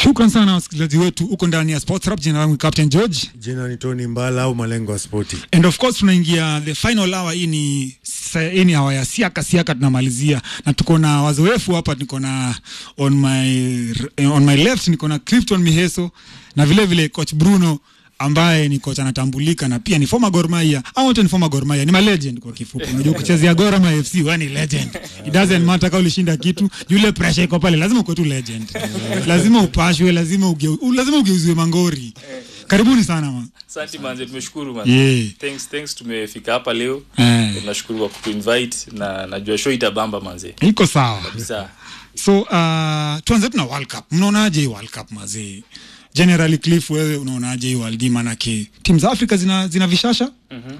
shukran sana wasikilizaji wetu huko ndani ya sports rap jina langu ni captain george jina ni tony mbala au malengo ya spoti and of course tunaingia the final hour hii ni sa- hii ni hawa ya siaka siaka tunamalizia na tuko na wazoefu hapa niko na on my r- on my left niko na clifton miheso na vile vile coach bruno ambaye ni kocha anatambulika na pia ni former Gor Mahia au wote ni former Gor Mahia ni ma legend kwa kifupi unajua kuchezea Gor ama FC wewe ni legend it doesn't matter kama ulishinda kitu yule pressure iko pale lazima uwe tu legend lazima upashwe lazima ugeu, lazima ugeuziwe mangori karibuni sana ma Asante manze, tumeshukuru manze. Yeah. Thanks, thanks tumefika hapa leo. Eh. Tunashukuru kwa kutuinvite na najua show itabamba manze. iko sawa Kabisa. so uh, tuanze tu na world cup mnaonaje hii world cup mazee generally cliff wewe unaonaje hii world Cup? manake timu za africa zina, zina vishasha mm-hmm.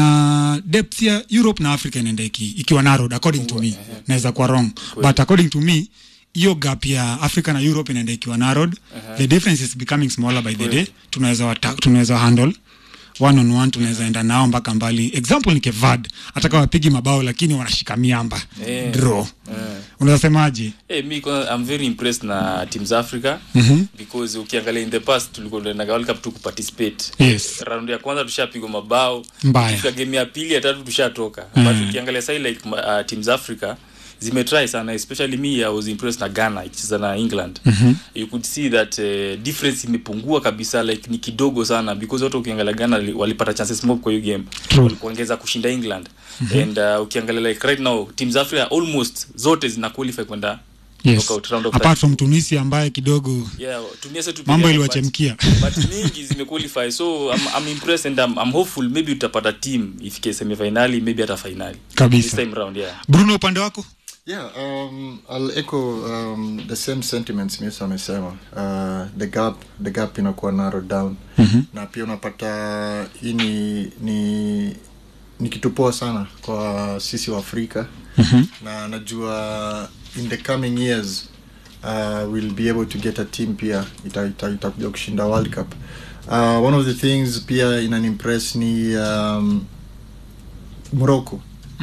na depth ya europe na africa inaenda iki, ikiwa narrowed according to me naweza kuwa wrong but according to me hiyo gap ya africa na europe inaenda ikiwa narrowed the difference is becoming smaller by the day tunaweza wata- tunaweza handle one on one tunaweza enda nao mpaka mbali example ni kevad hata kama wapigi mabao lakini wanashika miamba Eh. draw unaweza semaje Hey, mi kwanza, I'm very impressed na teams Africa because ukiangalia in the past tulikuwa tunaenda World Cup tu kuparticipate. Yes. Round ya kwanza tushapigwa mabao. Mbaya. Kufika game ya pili ya tatu tushatoka. But ukiangalia sasa like uh, teams Africa zimetry sana especially me I was impressed na Ghana ikicheza na England. You could see that uh, difference imepungua kabisa like ni kidogo sana because watu ukiangalia Ghana li- walipata chances mob kwa hiyo game. True. Walikuongeza kushinda England. And uh, ukiangalia like right now teams Africa almost zote zina qualify kwenda yes. knockout round of apart from tunisia ambaye kidogo yeah, Tunisia tu Mambo peke yake, iliwachemkia. but, but mingi zimequalify so I'm, I'm impressed and I'm, I'm hopeful maybe utapata team ifike semifinali maybe hata finali this kabisa time round yeah bruno upande wako Yeah, um, I'll echo um, the same sentiments Misa amesema. Uh, the gap the gap inakuwa narrowed down mm-hmm. na pia unapata hii ni ni ni kitu poa sana kwa sisi wa Afrika mm-hmm. na najua in the coming years uh, we'll be able to get a team pia itakuja ita, itakuja kushinda World Cup. Uh, one of the things pia inanimpress ni um, Morocco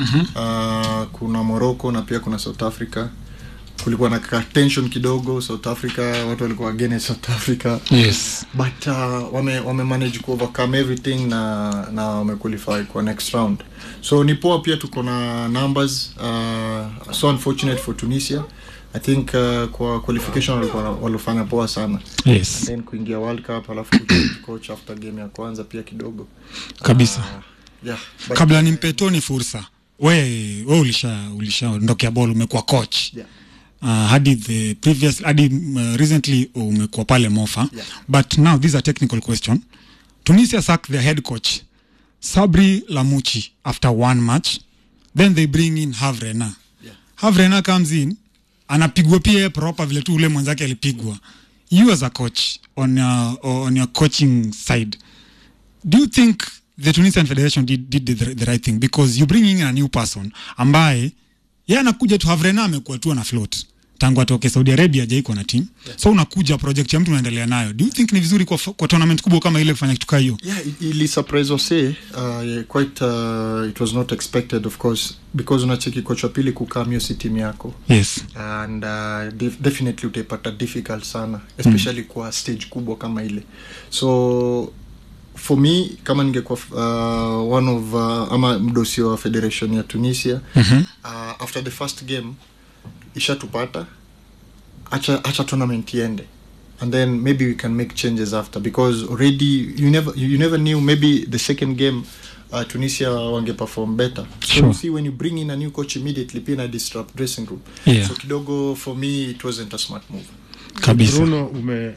uh, kuna morocco na pia kuna south africa kulikuwa na ka tension kidogo south africa watu walikuwa against south africa yes but uh, wame, wame manage ku overcome everything na na wamequalify kwa next round so ni poa pia tuko na numbers uh, so unfortunate for tunisia i think uh, kwa qualification walikuwa walifanya poa sana yes then kuingia world cup alafu kuchange coach after game ya kwanza pia kidogo kabisa uh, yeah but, kabla nimpe toni fursa we we ulisha ulishaondokea ball umekuwa coach yeah. uh, hadi the previous hadi uh, recently umekuwa pale mofa Yeah. but now this is a technical question tunisia sacked their head coach sabri lamuchi after one match then they bring in havrena Yeah. havrena comes in anapigwa pia yeye proper vile tu ule mwenzake alipigwa you as a coach on your, on your coaching side do you think the tunisian federation did, did the, the right thing because you bring in a new person ambaye ye anakuja tu havrena amekuwa tu ana float tangu atoke saudi arabia ajaikuwa na team yeah. so unakuja project ya mtu unaendelea nayo do you think ni vizuri kwa, kwa tournament kubwa kama ile kufanya kitu kaa hiyo yeah i- ili surprise wase uh, yeah, quite uh, it was not expected of course because unacheki coach wa pili kukaa mio si timu yako yes and uh, def definitely utaipata difficult sana especially mm. kwa stage kubwa kama ile so for me kama ningekuwa uh, one of uh, ama mdosi wa federation ya tunisia mm-hmm. uh, after the first game ishatupata acha, acha tournament iende and then maybe we can make changes after because already you never you never knew maybe the second game uh, tunisia wange perform better so Sure. you see when you bring in a new coach immediately pia na disrupt dressing room Yeah. so kidogo for me it wasn't a smart move kabisa bruno ume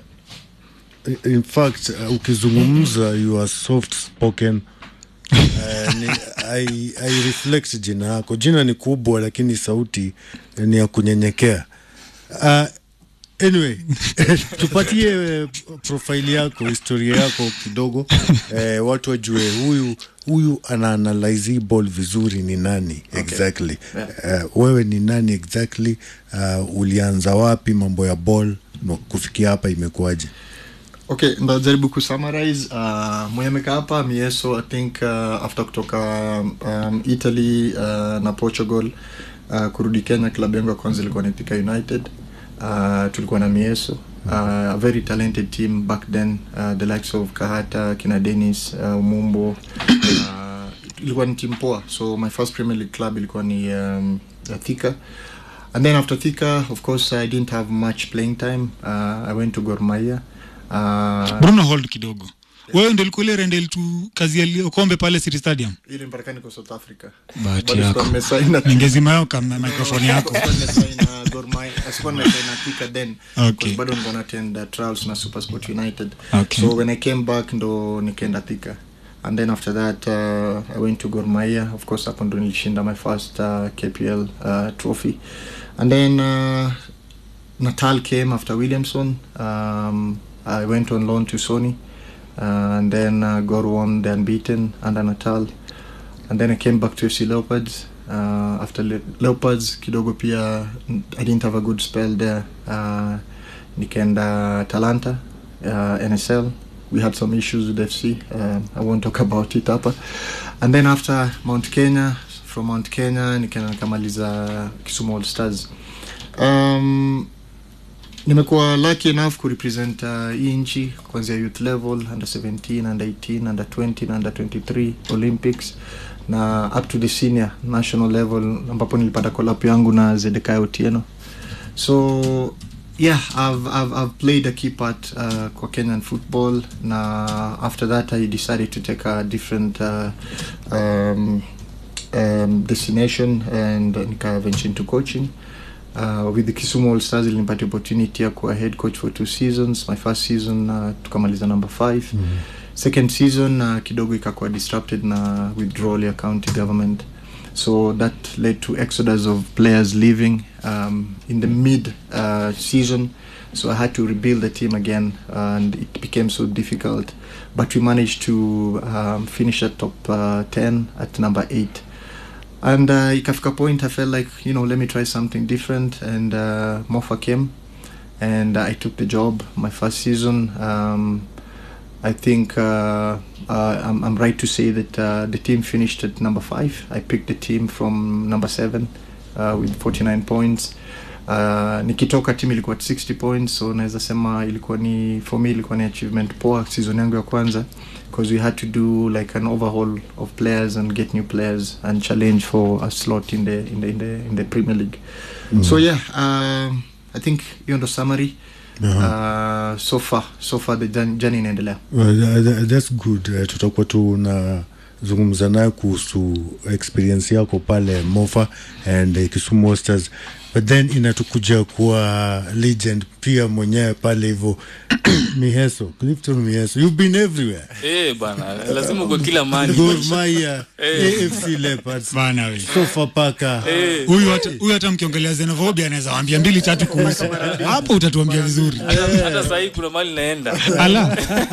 in fact uh, ukizungumza you are soft spoken uh, ni, I, I reflect jina yako jina ni kubwa lakini sauti ni ya kunyenyekea uh, anyway tupatie eh, profile yako historia yako kidogo eh, watu wajue huyu huyu ana analyze hii ball vizuri ni nani exactly Yeah. uh, wewe ni nani exactly uh, ulianza wapi mambo ya ball na kufikia hapa imekuwaje okay ndajaribu kusummarize uh, mwemeka hapa mieso i think uh, after kutoka um, italy uh, na portugal uh, kurudi kenya klabu yangu ya kwanza ilikuwa ni Thika united uh, tulikuwa na mieso uh, a very talented team back then uh, the likes of kahata kina denis uh, mumbo uh, ilikuwa ni team poa so my first premier league club ilikuwa ni um, uh, thika and then after thika of course i didn't have much playing time uh, i went to gormaya uh, bruno hold kidogo wewe ndo ulikuwa ile rendel tu kazi ya kombe pale city stadium ili mpaka niko south africa bahati Bado yako sikuwa nimesign na- ningezima yao kama microphone yako Sikuwa nimesign na Gor Mahia- sikuwa nimesign na Thika then Okay. because bado nilikuwa na attend uh, trials na supersport united Okay. so when i came back ndo nikaenda thika and then after that uh, i went to Gor Mahia of course hapo ndo nilishinda my first uh, kpl uh, trophy and then uh, natal came after williamson um, i went on loan to sony uh, and then uh, Gor won the unbeaten under natal and then i came back to fc leopards uh, after Le- leopards kidogo pia mm, i didn't have a good spell there uh, nikaenda talanta uh, nsl we had some issues with fc um, i won't talk about it hapa and then after mount kenya from mount kenya nikaenda nikamaliza kisumu all stars um, nimekuwa lucky enough kurepresent uh, hii nchi kuanzia youth level under 17 under 18 under 20 na under 23 olympics na up to the senior national level ambapo nilipata kolap yangu na zedekai otieno so yeah I've, I've, I've played a key part uh, kwa kenyan football na after that i decided to take a different uh, um, um, destination and nika venture into coaching uh, with the Kisumu All Stars ilinipatia opportunity ya kuwa head coach for two seasons my first season uh, tukamaliza number five mm -hmm. second season uh, kidogo ikakuwa disrupted na withdrawal ya county government so that led to exodus of players leaving um, in the mid uh, season so i had to rebuild the team again and it became so difficult but we managed to um, finish at top uh, 10 at number 8 and uh, ikafika point i felt like you know let me try something different and uh, mofa came and i took the job my first season um, i think uh, uh, I'm, I'm right to say that uh, the team finished at number five i picked the team from number seven uh, with 49 points uh, nikitoka team ilikuwa at 60 points so naweza sema ilikuwa ni for me ilikuwa ni achievement poa season yangu ya kwanza because we had to do like an overhaul of players and get new players and challenge for a slot in the in the in the, in the Premier League. So yeah, um, I think hiyo ndo summary. Uh, so far so far the journey journey inaendelea. Well, tha- tha- that's good uh, tutakuwa tunazungumza naye kuhusu experience yako pale mofa and uh, kisumu Stars but then inatukuja kuwa legend pia mwenyewe pale hivyo miheso clifton miheso you've been everywhere eh bana lazima uko kila mali Gor Mahia afc leopards bana we sofapaka huyu hata huyu hata mkiongelea xenophobia anaweza waambia mbili tatu kuhusu hapo utatuambia vizuri hata sahii kuna mali naenda ala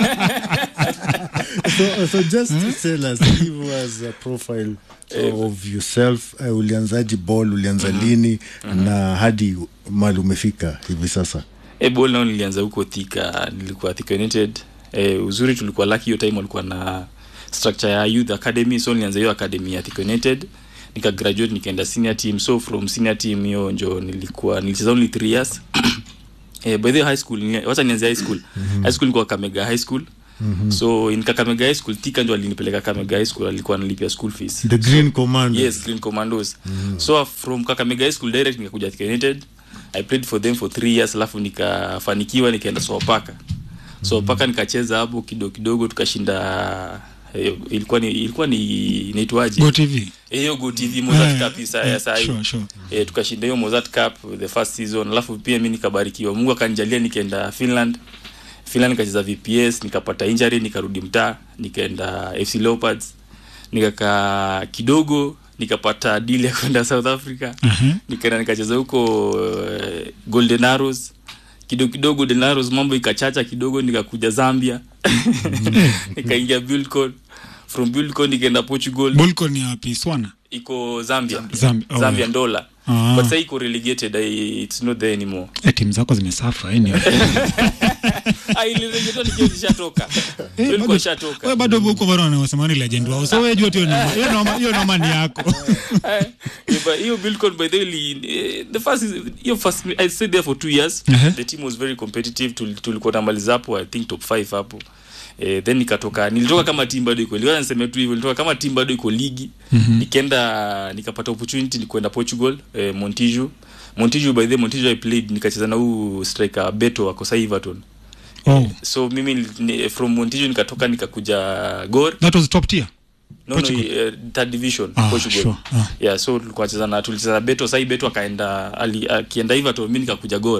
so, so just tell us give us a profile of yourself uh, ulianzaji ball ulianza lini na hadi mali umefika hivi sasa e bol nao nilianza huko thika nilikuwa Thika united e, uzuri tulikuwa lucky hiyo time walikuwa na structure ya youth academy so nilianza hiyo academy ya Thika united nika graduate nikaenda senior team so from senior team hiyo njo nilikuwa nilicheza only 3 years eh, by the way, high school ni- wacha nianze high school high school nilikuwa Kamega high school so in Kakamega high school Thika ndio alinipeleka Kakamega high school alikuwa analipia school fees the green command yes green commandos so from kakamega high school direct nikakuja Thika united i played for them for three years alafu nikafanikiwa nikaenda sopaka sopaka nikacheza hapo kidogo kidogo tukashinda eh, ilikuwa ni ilikuwa ni inaitwaje go tv Eh, hiyo go tv mozart Eh, cup isa eh, ya sai sure, sure. eh, tukashinda hiyo mozart cup the first season alafu pia mi nikabarikiwa mungu akanijalia nikaenda finland finland nikacheza vps nikapata injury nikarudi mtaa nikaenda fc leopards nikakaa kidogo nikapata deal ya kwenda south africa Mhm. nikaenda nikacheza huko uh, golden arrows kidogo kidogo golden arrows mambo ikachacha kidogo nikakuja zambia nikaingia buildcon from buildcon nikaenda portugal bolcon ya wapi swana iko zambia Zambia, oh, zambia yeah. ndola Ah. but sasa iko relegated I, it's not there anymore Eh, timu zako zimesafa eh, ni- ah ile relegated nikiwa nishatoka Eh, nilikuwa bado- nishatoka wewe bado huko bado wanasema ni legend wao so wewe jua tu hiyo noma- hiyo noma- hiyo noma ni yako Eh, yeah, but hiyo Bilcon by the way li- eh, the first is hiyo first I stayed there for two years Uh-huh. the team was very competitive Tul- tulikuwa namaliza hapo I think top 5 hapo Eh, then nikatoka nilitoka kama team bado iko liwa niseme tu hivyo nilitoka kama team bado iko ligi nikaenda nikapata opportunity nikuenda Portugal eh, Montijo Montijo by the way Montijo I played nikacheza na huu striker Beto wako sasa Everton oh so mimi ni, from Montijo nikatoka nikakuja Gor that was top tier no, no, Portugal? uh, third division Ah, Portugal sure. Ah. yeah so tulikuwa cheza na tulicheza na Beto sasa Beto akaenda ali akienda Everton mimi nikakuja Gor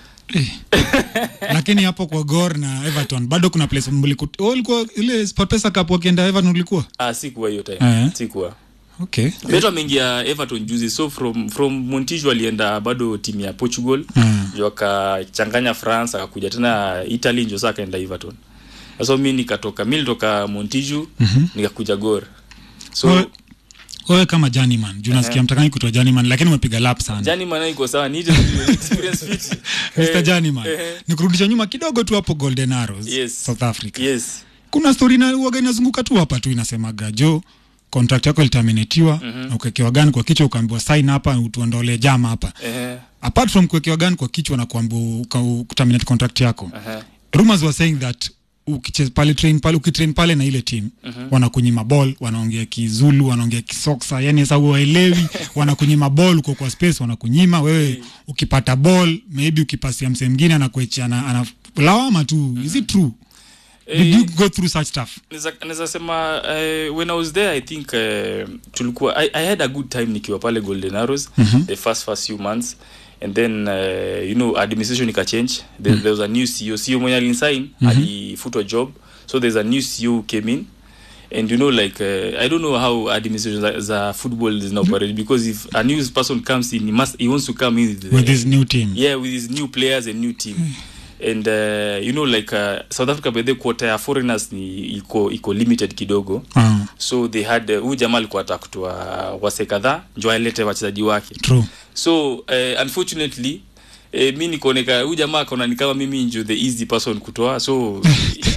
lakini hapo kwa Gor na Everton bado kuna place mliku oh, ulikuwa ile Sportpesa Cup wakienda Everton ulikuwa ah sikuwa hiyo time Eh. sikuwa okay Beto ameingia Everton juzi so from from Montijo alienda bado timu ya Portugal Mm. ndio akachanganya France akakuja tena Italy ndio sasa akaenda Everton sasa mimi nikatoka mimi nilitoka Montijo nikakuja Gor so Wewe- wewe kama journeyman juu nasikia mtakani kuitwa journeyman lakini umepiga lap sana jani maana iko sawa ni ile experience fit Mr. Journeyman eh. nikurudisha nyuma kidogo tu hapo Golden Arrows Yes. South Africa yes kuna story na uwaga inazunguka tu hapa tu inasemaga jo contract yako ilitaminatiwa na ukawekewa gani kwa kichwa ukaambiwa sign hapa utuondolee jama hapa eh apart from kuwekewa gani kwa kichwa na kuambiwa uka- kuterminate contract yako eh rumors were saying that ukicheza pale train pale ukitrain pale na ile team wanakunyima ball wanaongea kizulu wanaongea kisoksa yani sasa uwaelewi wanakunyima ball uko kwa space wanakunyima wewe ukipata ball maybe ukipasia msee mwingine anakuechia ana, ana lawama tu is it true did you go through such stuff Naweza- naweza sema uh, when i was there i think uh, tulikuwa I, i had a good time nikiwa pale golden arrows the first first few months and then uh, you know administration ikachange there, there was a new ceo ceo mwenye alinsign alifutwa job so there's a new ceo who came in and you know like uh, i don't know how administration za, za football is now operate because if a new person comes in he must he wants to come in with, the- with this new team yeah with his new players and new team and uh, you know like uh, south africa by the quota ya foreigners ni iko iko limited kidogo Ah, so they had uh, huyu jamaa alikuwa ataka kutoa wase kadhaa njo alete wachezaji wake true so uh, unfortunately Eh, mi nikaoneka huyu jamaa akaona ni kama mimi njo the easy person kutoa so uh,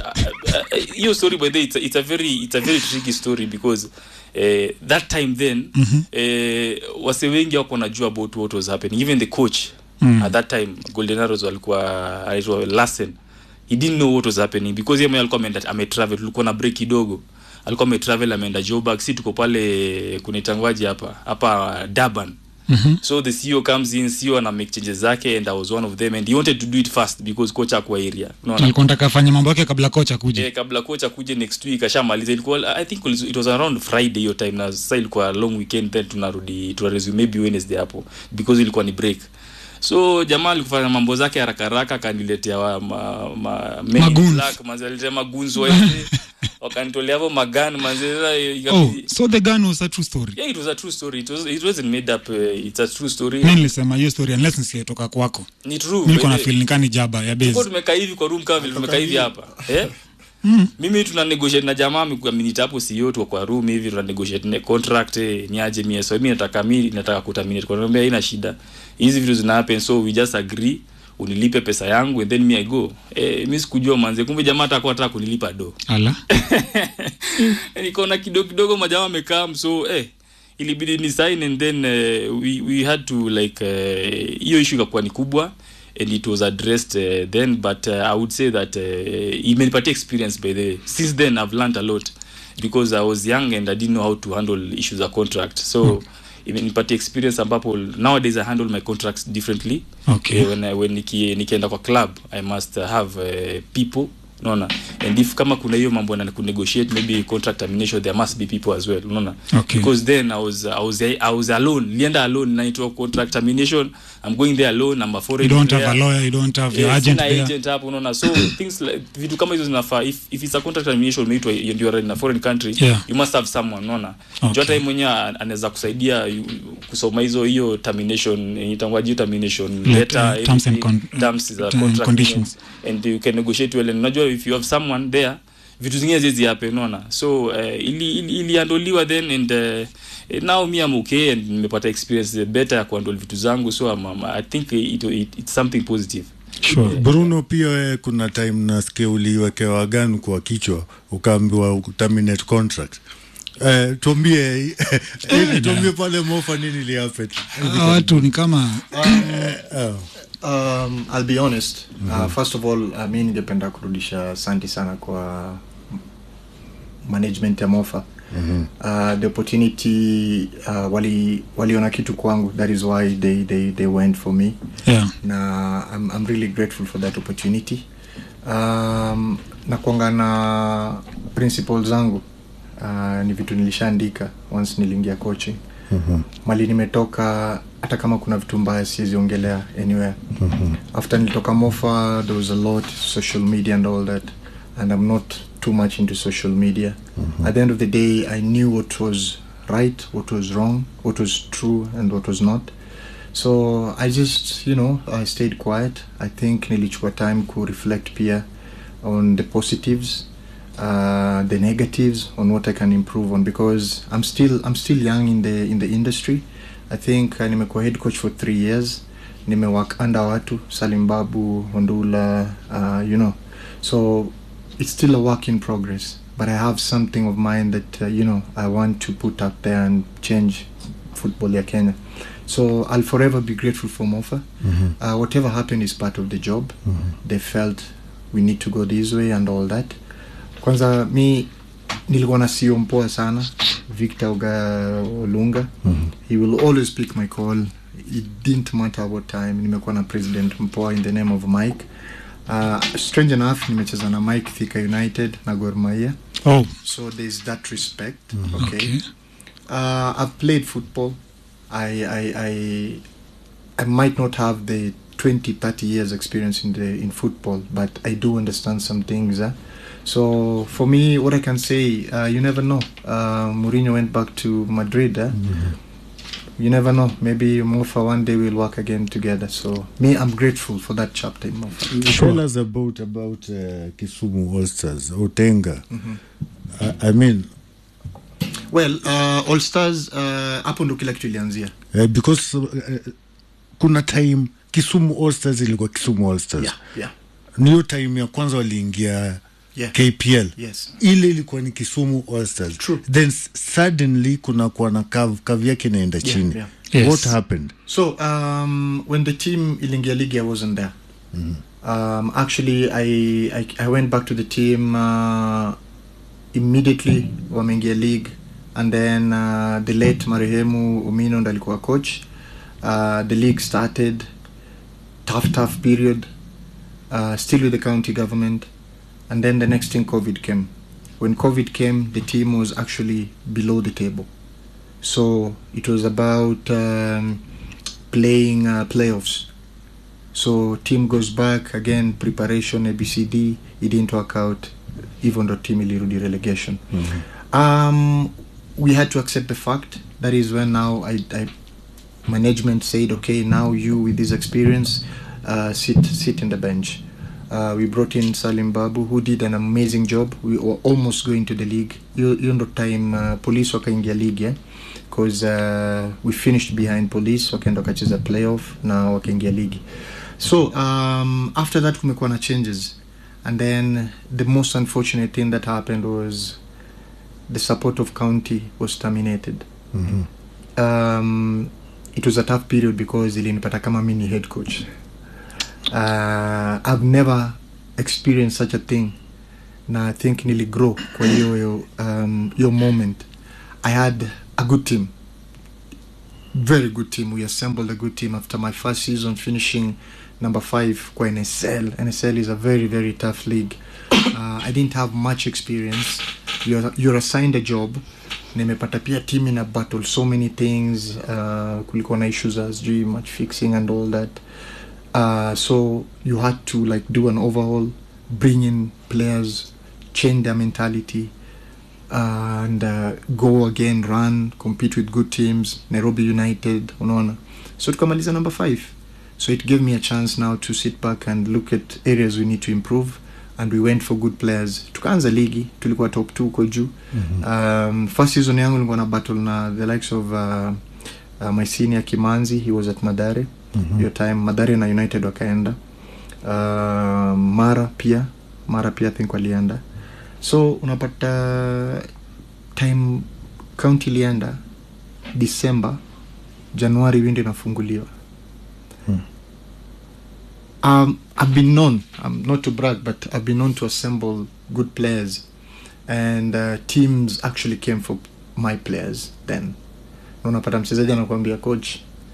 uh, hiyo story by the way, it's a, it's a very it's a very tricky story because uh, that time then mm-hmm. uh, wase wengi wako wanajua about what was happening even the coach mm. at that time golden arrows walikuwa anaitwa lassen he didn't know what was happening because yeye mwenyewe alikuwa ameenda ametravel tulikuwa na break kidogo alikuwa ametravel ameenda Joburg si tuko pale kunaitangwaje hapa hapa Durban Mm-hmm. so the CEO comes in CEO ana make changes zake and I was one of them and he wanted to do it fast because coach akwa area unaona alikuwa nataka afanye mambo yake kabla kocha kuja eh, kabla coach akuje next week ashamaliza ilikuwa i think it was around friday hiyo time na sasa ilikuwa long weekend then tunarudi tuna resume maybe wednesday hapo because ilikuwa ni break so jamaa alikufanya mambo zake haraka haraka akaniletea wa- ma, ma, men in Magoons. black, manze aliletea magunzi waende wakanitolea hapo magani manze sasa ikabidi- oh so the gun was a true story yeah it was a true story it was it wasn't made up uh, it's a true story mi nilisema hiyo story unless nisietoka kwako ni true mi niko na by the- feel nikani jaba ya Tulikuwa base tumekaa hivi kwa room kama vile tumekaa hivi hapa eh mimi tuna negotiate na jamaa aminita hapo CEO tu kwa room hivi tuna negotiate ne contract eh, niaje mie so mimi nataka mimi nataka kuterminate kwa niambia haina shida hizi vitu zina happen so we just agree unilipe pesa yangu and then me I go eh mimi sikujua manze kumbe jamaa atakuwa anataka kunilipa do ala nikaona kidogo kidogo majamaa wamekaa so eh ilibidi ni sign and then uh, we, we had to like eh, hiyo uh, issue ikakuwa ni kubwa and it was addressed uh, then but uh, i would say that uh, imenipatia experience by the way since then i've learned a lot because i was young and i didn't know how to handle issues of contract so hmm. imenipatia experience ambapo nowadays i handle my contracts differently Okay. Eh, when, I- when niki, nikienda kwa club i must uh, have uh, people unaona and if kama kuna hiyo mambo na kunegotiate maybe contract termination there must be people as well unaona Okay. because then i was i was i was alone nilienda alone naitwa contract termination i'm going there alone i'm a you foreign don't have player. a lawyer you don't have your Eh, agent sina there agent hapo unaona so things like vitu kama hizo zinafaa if, if it's a contract termination umeitwa and you are in a foreign country Yeah. you must have someone unaona Okay. okay. hata yeye mwenyewe an- anaweza kusaidia you- kusoma hizo hiyo termination eh, itangwaje hiyo termination Like, letter uh, terms and everything, con- terms za uh, contract conditions. and you can negotiate well and unajua if you have someone there vitu zingine zizi happen unaona so uh, ili ili iliandoliwa then and uh, Eh, now me I'm okay and nimepata experience better ya kuhandle vitu zangu so I'm, I'm, i think it, it, it's something positive sure bruno pia we kuna time nasikia uliwekewa gan kwa kichwa ukaambiwa terminate contract Eh, tuambie eh, tuambie pale mofa nini lihappen Hawa watu ni kama um, I'll be honest uh, first of all uh, mi ningependa kurudisha asanti sana kwa management ya mofa uh, the opportunity uh, wali waliona kitu kwangu that is why they, they, they went for me yeah na I'm, I'm really grateful for that opportunity um, na kuanga na principles zangu uh, ni vitu nilishaandika once niliingia coaching mm-hmm. mali nimetoka hata kama kuna vitu mbaya siweziongelea anywhere mm-hmm. after nilitoka mofa there was a lot social media and all that and i'm not too much into social media mm-hmm. at the end of the day i knew what was right what was wrong what was true and what was not so i just you know i stayed quiet i think nilichukua time ku reflect pia on the positives uh, the negatives on what i can improve on because i'm still i'm still young in the in the industry i think uh, nimekuwa head coach for three years nimework under watu salim babu ondula uh, you know so it's still a work in progress but i have something of mine that uh, you know i want to put out there and change football ya kenya so i'll forever be grateful for mofa uh, whatever happened is part of the job they felt we need to go this way and all that kwanza mi nilikuwa na sio mpoa sana victor uga olunga he will always pick my call it didn't matter what time nimekuwa na president mpoa in the name of mike uh, strange enough nimecheza na mike thika united na Gor Mahia oh so there's that respect okay, okay Uh, I've played football. I, I, I, I might not have the 20, 30 years experience in the in football, but I do understand some things. Uh. So for me, what I can say, uh, you never know. Uh, Mourinho went back to Madrid. Uh. You never know. Maybe Mofa one day we'll work again together. So me, I'm grateful for that chapter in Mofa. tell us about about uh, kisumu all stars otenga I, i mean Well, uh, All Stars uh, hapo ndo kila kitu ilianzia. uh, because uh, kuna time kisumu all stars ilikuwa kisumu all stars Yeah, yeah. niyo time ya kwanza waliingia Yeah. kpl Yes. ile ilikuwa ni kisumu all stars True. then s- suddenly kuna kuwa na kav kav yake inaenda chini yeah. Yes. what happened So um, when the team Ilingia League, I wasn't there. Um, actually, I, I I went back to the team uh, immediately wameingia league, and then uh, the late marehemu Omino ndo alikuwa coach. Uh, the league started tough tough period, uh, still with the county government, and then the next thing COVID came. When COVID came, the team was actually below the table. So it was about um, playing uh, playoffs. So team goes back again, preparation ABCD. It didn't work out, even though team ilirudi relegation. Um, we had to accept the fact. That is when now I, I management said, okay, now you with this experience, uh, sit sit in the bench. Uh, we brought in Salim Babu, who did an amazing job. We were almost going to the league. You, you know, time uh, police wakaingia league, yeah, because uh, we finished behind police, wakaenda wakacheza playoff na wakaingia league. So um, after that kumekuwa na changes, and then the most unfortunate thing that happened was the support of county was terminated. Um, it was a tough period because ilinipata kama mi ni head coach uh, I've never experienced such a thing na I think nili grow kwa hiyo um, hiyo moment I had a good team very good team we assembled a good team after my first season finishing number five kwa NSL NSL is a very very tough league uh, I didn't have much experience you're, you're assigned a job nimepata pia team ina battle so many things uh, kulikuwa na issues as sijui match fixing and all that uh, so you had to like do an overhaul bring in players change their mentality uh, and uh, go again run compete with good teams nairobi united unaona so tukamaliza number five so it gave me a chance now to sit back and look at areas we need to improve and we went for good players tukaanza ligi tulikuwa top two huko juu um, first season yangu nilikuwa na battle na the likes of uh, uh, my senior kimanzi he was at madare hiyo time madare na united wakaenda uh, mara pia mara pia I think walienda so unapata time county ilienda december januari windo inafunguliwa um, I've been known, um, not to brag, but I've been known to assemble good players, and uh, teams actually came for my players then. Na Unapata mchezaji anakuambia coach,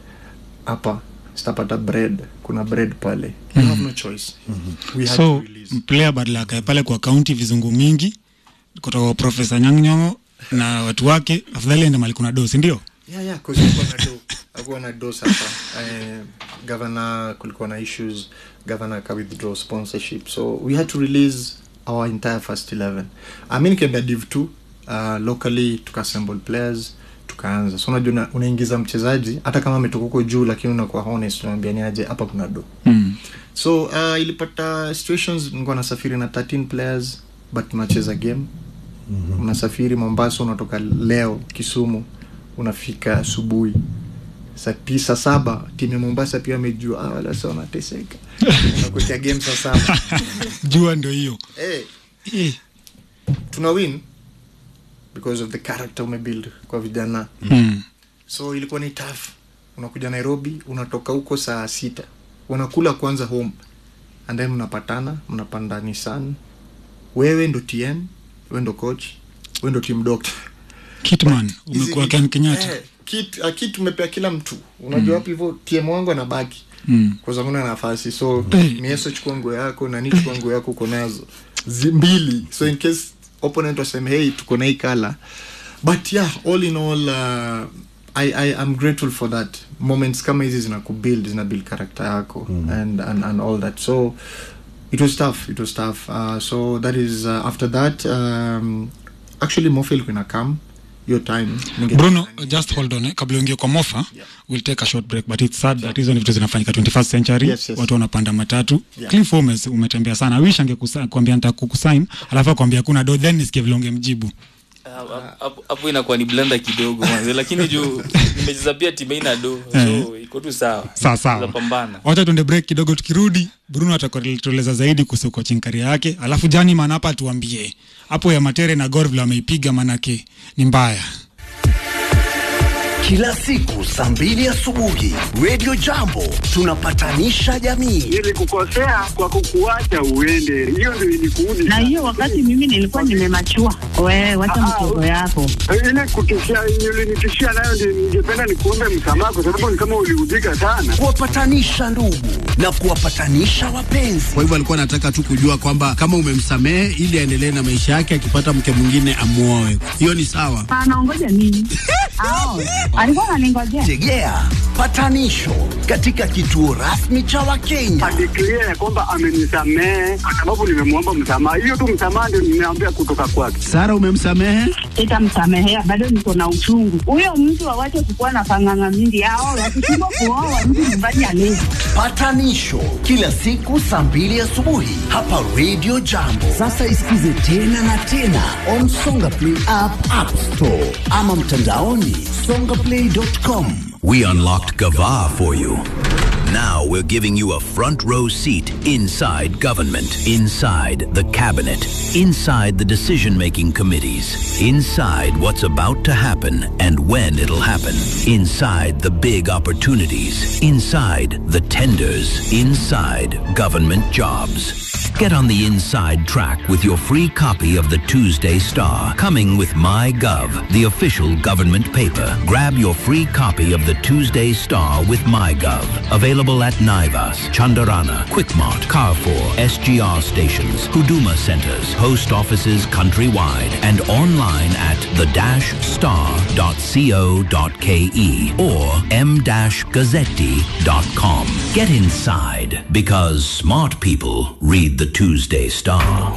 hapa sitapata bread, kuna bread pale. You have no choice. We had so to release. player badala akae pale kwa kaunti vizungu mingi kutoka kwa profesa nyang'nyongo na watu wake afadhali ende mali kuna dosi ndio yeah yeah cause hakuwa na do hakuwa na do sasa eh, governor kulikuwa na issues governor ka withdraw sponsorship so we had to release our entire first 11 i mean nikiambia div 2 uh, locally tukaassemble players tukaanza so unajua una- unaingiza mchezaji hata kama ametoka huko juu lakini unakuwa honest unaambia ni aje hapa kuna do mm. so uh, ilipata situations nilikuwa nasafiri na 13 players but tunacheza game mm-hmm. unasafiri mombasa unatoka leo kisumu unafika asubuhi saa tisa saba timu ya mombasa pia amejua ah, wala sa wanateseka unakutia game saa saba jua ndio hiyo hey, Eh, tuna win because of the character umebuild kwa vijana mm. so ilikuwa ni tough unakuja nairobi unatoka huko saa sita unakula kwanza home and then mnapatana mnapanda nissan wewe ndo tm wewe ndo coach wewe ndo team doctor kitman Hizi umekuwa ni- ken kenyatta eh, kit, uh, kit umepea kila mtu unajua hapo hivyo tm wangu anabaki Mm. kwa sababu na nafasi so Eh. mieso chukua nguo yako nani chukua nguo yako uko nazo Zi- mbili so in case opponent waseme hey tuko na hii kala but yeah all in all uh, I, I am grateful for that moments kama hizi zina kubuild zina build character yako mm. and, and, and all that so it was tough it was tough uh, so that is uh, after that um, actually mofil kuna come your time Ninge- bruno just hold on eh, kabla uingie kwa mofa Yeah. we'll take a short break but it's sad that hizo ni vitu zinafanyika 21st century Yes, yes. watu wanapanda matatu Yeah. cliff Holmes umetembea sana I wish angekuambia nitakukusign alafu akwambia kuna do then nisikie vile ungemjibu Ah, hapo- hapo inakuwa ni blanda kidogo manze lakini juu nimecheza pia timu ina do so iko tu sawa sawa sawa Tutapambana. wacha tuende break kidogo tukirudi bruno atakueleza zaidi kuhusu coaching career yake alafu jani maana hapa tuambie hapo ya matere na gor vile wameipiga manake ni mbaya kila siku saa mbili asubuhi redio jambo tunapatanisha jamii nilikukosea kwa kukuacha uende, hiyo ndio ilikuudi. na hiyo wakati mimi nilikuwa nimemachua. Wewe wacha Ah, mchezo yako. ile kutishia ulinitishia nayo, ndio ningependa nikuombe msamaha, kwa sababu ni kama uliudhika sana. kuwapatanisha ndugu na kuwapatanisha wapenzi kwa hivyo alikuwa anataka tu kujua kwamba kama umemsamehe ili aendelee na maisha yake akipata mke mwingine amwoe hiyo ni sawa Anaongoja nini? Ao, alikuwa ananingojea. tegea patanisho katika kituo rasmi cha wakenya Adeklia ya kwamba amenisamehe kwa sababu nimemwomba msamaha. Hiyo tu msamaha ndio nimeambia kutoka kwake. sara umemsamehe Sitamsamehea, bado niko na uchungu. Huyo mtu awache kukuwa na panganga mingi. Ao, wakishindwa kuoa mtu nyumbani alezi. patanisho kila siku saa mbili asubuhi hapa redio jambo sasa isikize tena na tena on songa play app, app store ama mtandaoni songaplay.com We unlocked Gava for you. Now we're giving you a front row seat inside government, inside the cabinet, inside the decision making committees, inside what's about to happen and when it'll happen, inside the big opportunities, inside the tenders, inside government jobs. Get on the inside track with your free copy of the Tuesday Star, coming with MyGov, the official government paper. Grab your free copy of the Tuesday Star with MyGov. Available at Naivas, Chandarana, Quickmart, Carrefour, SGR stations, Huduma centers, post offices countrywide, and online at the-star.co.ke or m-gazzetti.com. Get inside because smart people read the Tuesday Star.